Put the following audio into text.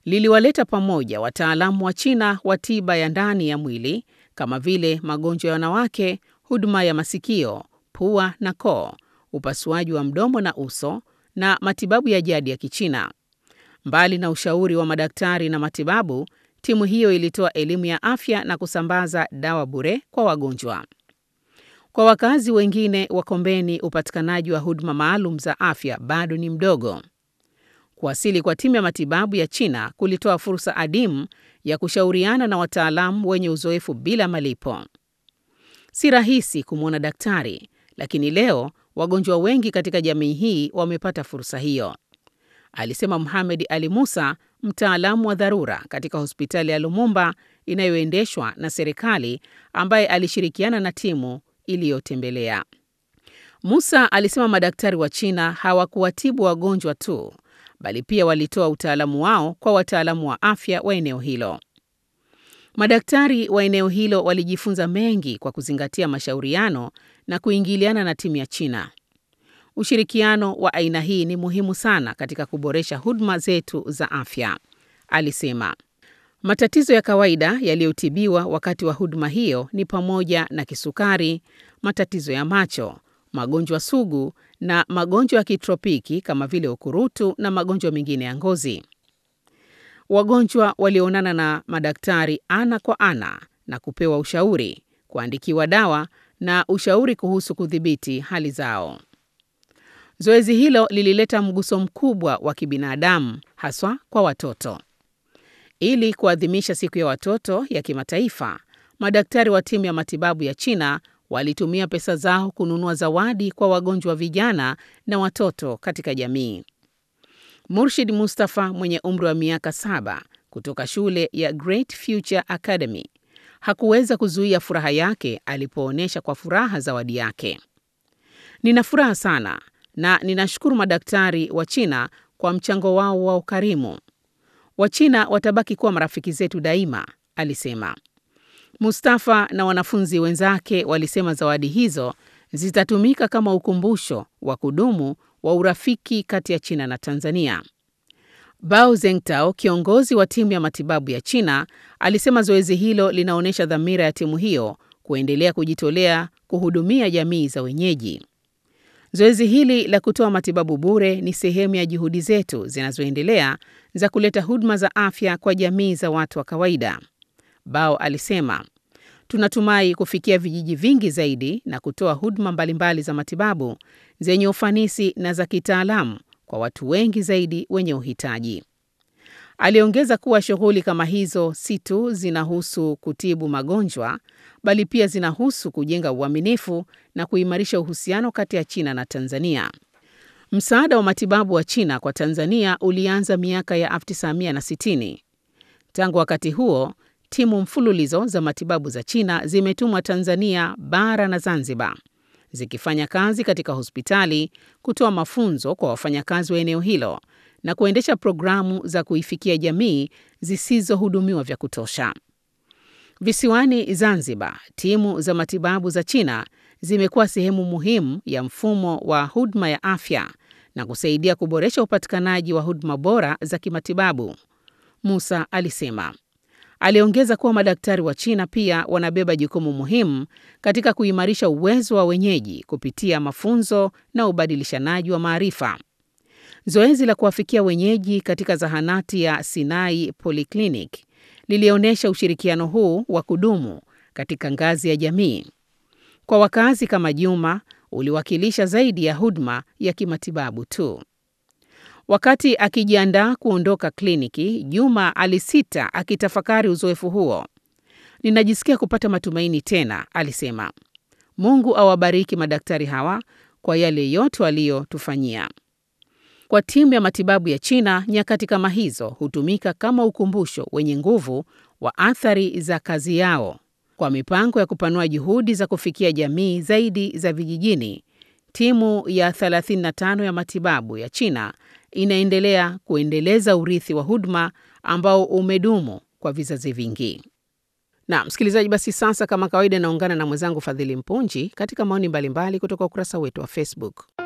liliwaleta pamoja wataalamu wa China wa tiba ya ndani ya mwili kama vile magonjwa ya wanawake, huduma ya masikio, pua na koo, upasuaji wa mdomo na uso na matibabu ya jadi ya Kichina. Mbali na ushauri wa madaktari na matibabu, timu hiyo ilitoa elimu ya afya na kusambaza dawa bure kwa wagonjwa. Kwa wakazi wengine wa Kombeni, upatikanaji wa huduma maalum za afya bado ni mdogo. Kuwasili kwa timu ya matibabu ya China kulitoa fursa adimu ya kushauriana na wataalamu wenye uzoefu bila malipo. Si rahisi kumwona daktari, lakini leo wagonjwa wengi katika jamii hii wamepata fursa hiyo, alisema Mohamed Ali Musa, mtaalamu wa dharura katika hospitali ya Lumumba inayoendeshwa na serikali, ambaye alishirikiana na timu iliyotembelea. Musa alisema madaktari wa China hawakuwatibu wagonjwa tu, bali pia walitoa utaalamu wao kwa wataalamu wa afya wa eneo hilo. Madaktari wa eneo hilo walijifunza mengi kwa kuzingatia mashauriano na kuingiliana na timu ya China. Ushirikiano wa aina hii ni muhimu sana katika kuboresha huduma zetu za afya, alisema. Matatizo ya kawaida yaliyotibiwa wakati wa huduma hiyo ni pamoja na kisukari, matatizo ya macho, magonjwa sugu na magonjwa ya kitropiki kama vile ukurutu na magonjwa mengine ya ngozi. Wagonjwa walionana na madaktari ana kwa ana na kupewa ushauri, kuandikiwa dawa na ushauri kuhusu kudhibiti hali zao. Zoezi hilo lilileta mguso mkubwa wa kibinadamu haswa kwa watoto. Ili kuadhimisha siku ya watoto ya kimataifa, madaktari wa timu ya matibabu ya China walitumia pesa zao kununua zawadi kwa wagonjwa vijana na watoto katika jamii. Murshid Mustafa mwenye umri wa miaka saba kutoka shule ya Great Future Academy hakuweza kuzuia furaha yake alipoonyesha kwa furaha zawadi yake. Nina furaha sana na ninashukuru madaktari wa China kwa mchango wao wa ukarimu. Wachina watabaki kuwa marafiki zetu daima, alisema. Mustafa na wanafunzi wenzake walisema zawadi hizo zitatumika kama ukumbusho wa kudumu wa urafiki kati ya China na Tanzania. Bao Zengtao, kiongozi wa timu ya matibabu ya China, alisema zoezi hilo linaonyesha dhamira ya timu hiyo kuendelea kujitolea kuhudumia jamii za wenyeji. Zoezi hili la kutoa matibabu bure ni sehemu ya juhudi zetu zinazoendelea za kuleta huduma za afya kwa jamii za watu wa kawaida. Bao alisema, tunatumai kufikia vijiji vingi zaidi na kutoa huduma mbalimbali za matibabu zenye ufanisi na za kitaalamu kwa watu wengi zaidi wenye uhitaji. Aliongeza kuwa shughuli kama hizo si tu zinahusu kutibu magonjwa, bali pia zinahusu kujenga uaminifu na kuimarisha uhusiano kati ya China na Tanzania. Msaada wa matibabu wa China kwa Tanzania ulianza miaka ya 1960. Tangu wakati huo, timu mfululizo za matibabu za China zimetumwa Tanzania bara na Zanzibar, zikifanya kazi katika hospitali, kutoa mafunzo kwa wafanyakazi wa eneo hilo na kuendesha programu za kuifikia jamii zisizohudumiwa vya kutosha. Visiwani Zanzibar, timu za matibabu za China zimekuwa sehemu muhimu ya mfumo wa huduma ya afya na kusaidia kuboresha upatikanaji wa huduma bora za kimatibabu, Musa alisema. Aliongeza kuwa madaktari wa China pia wanabeba jukumu muhimu katika kuimarisha uwezo wa wenyeji kupitia mafunzo na ubadilishanaji wa maarifa. Zoezi la kuwafikia wenyeji katika zahanati ya Sinai Polyclinic lilionyesha ushirikiano huu wa kudumu katika ngazi ya jamii. Kwa wakazi kama Juma, uliwakilisha zaidi ya huduma ya kimatibabu tu. Wakati akijiandaa kuondoka kliniki, Juma alisita akitafakari uzoefu huo. Ninajisikia kupata matumaini tena, alisema. Mungu awabariki madaktari hawa kwa yale yote waliyotufanyia. Kwa timu ya matibabu ya China, nyakati kama hizo hutumika kama ukumbusho wenye nguvu wa athari za kazi yao. Kwa mipango ya kupanua juhudi za kufikia jamii zaidi za vijijini, timu ya 35 ya matibabu ya China inaendelea kuendeleza urithi wa huduma ambao umedumu kwa vizazi vingi. Na msikilizaji, basi sasa, kama kawaida, naungana na mwenzangu Fadhili Mpunji katika maoni mbalimbali kutoka ukurasa wetu wa Facebook.